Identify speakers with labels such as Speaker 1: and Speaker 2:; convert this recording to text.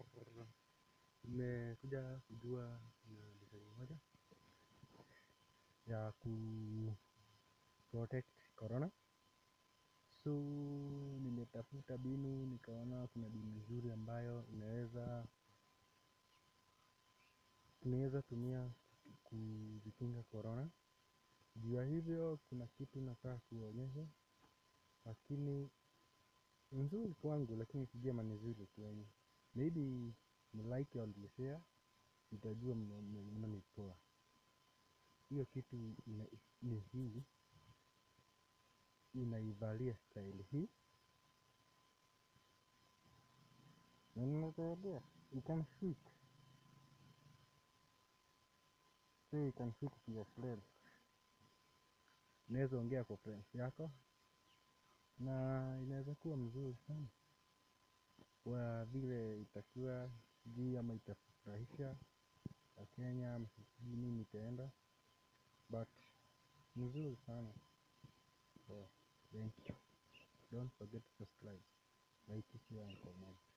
Speaker 1: Nimekuja kujua na design moja ya ku protect corona. So nimetafuta binu nikaona kuna binu nzuri ambayo inaweza tunaweza tumia kujikinga corona. Juu ya hivyo kuna kitu nataka kuwaonyesha, lakini ni nzuri kwangu lakini sijui kama ni nzuri kwenu. Maybe mlike or mshare, nitajua mnanitoa. Hiyo kitu ina- ni hii, unaivalia style hii na ninasaidia, you can fit. So you can fit to your friends. Unaweza ongea kwa friends yako na inaweza kuwa mzuri sana kwa vile itakuwa sijui ama itafurahisha wakenya ama sijui nini itaenda but ni nzuri sana so thank you don't forget to subscribe like share and comment